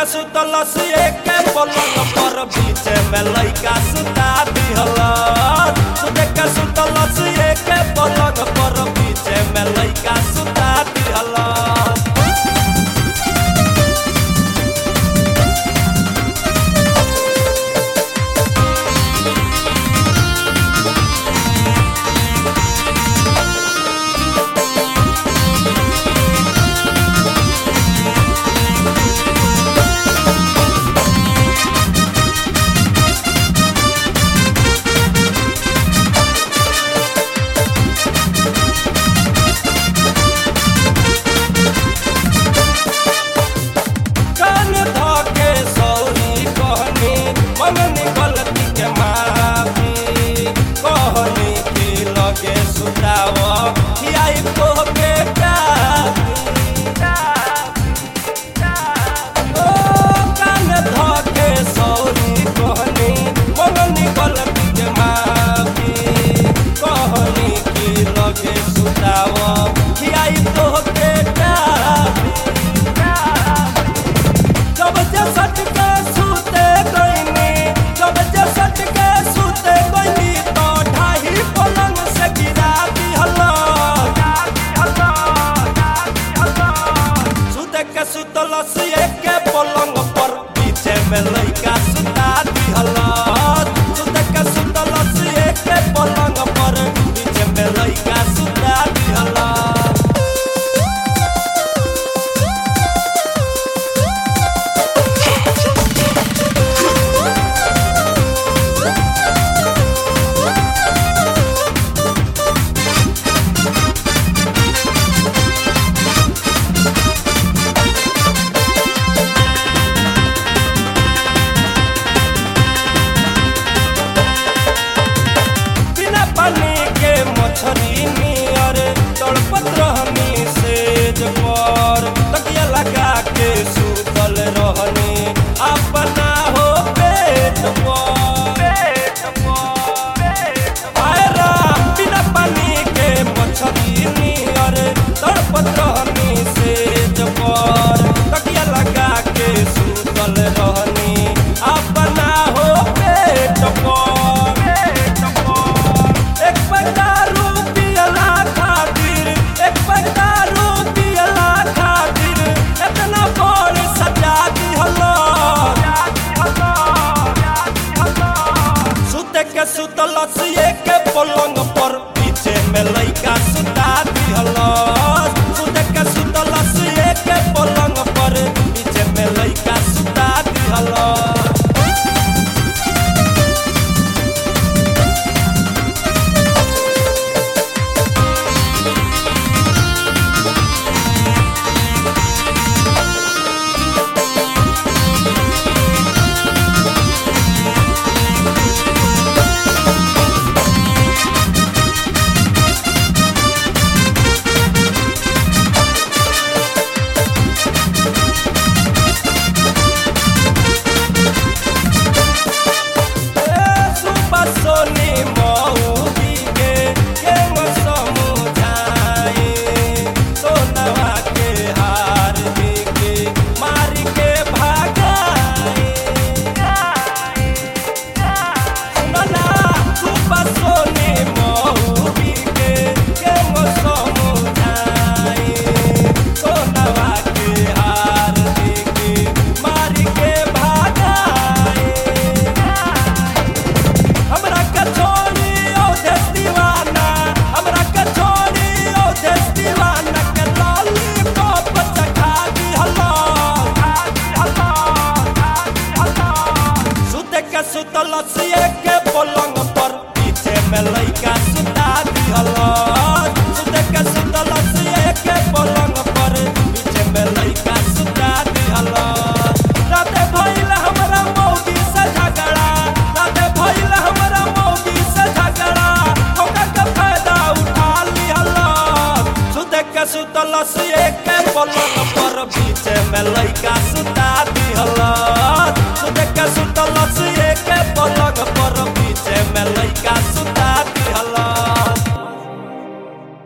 के सुतलस एके पलंग पर बीच में लइका सुता दिहलस सुते के सुतलस एके पलंग पर बीच में लइका सुता दिहलस कान धके सौरी कहनी मननी गलती के माफी कहनी कि लगे सुताव खियाई को के ओ कान धके सौरी कहनी मननी गलती के माफी कहनी कि लगे सुताव खियाई को के जब जे सट के सूते गईनी जब जे सट के सूते गईनी तो ढाही पलंग से गिरा दिहला सूते के सुतलस एके पलंग पर पीछे में लइका सुता दिहला सूते के सुतलस एके पलंग पर पीछे में लइका सुता दिहला बिना पानी के मछरी नियर तड़पत रहनी सेज पर तकिया लगा के सुतल रहनी अपना हो पेट पर बिना पानी के मछरी नियर तड़पत रहनी सेज पर तकिया लगा के सुतल रहनी अपना हो पेट पर एक पटारू पियला खातिर एक पटारू पियला खातिर इतना बड़ सजा दिहलो सुते के सुतलस के पलंग पर पीछे में लइका सुता दिहलो सुते के सुतलस के पलंग पर पीछे में लइका सुता दिहलो सुबह सोनी मऊगी के के समुझाए सोनवा के हार के मारी के भागाए सुनला सुबह सोनी मऊगी के के समुझाए सोनवा के हार के मारी के भागाए हमरा के छोड़ी ओ देश दीवाना हमरा के छोड़ी ओ देश दीवाना के लॉलीपॉप चखा दिहला सुते के सुतलस के पलंग पर पीछे में लइका सुता दिहला सुते के सुतलस के पलंग पर पीछे में लइका सुता दिहला राते भइल हमरा मौगी से झगड़ा राते भइल हमरा मौगी से झगड़ा ओकर के फायदा उठा लिहला सुते के सुतलस के पलंग पर पीछे में लइका सुता दिहला सुते के सुतलस के पलंग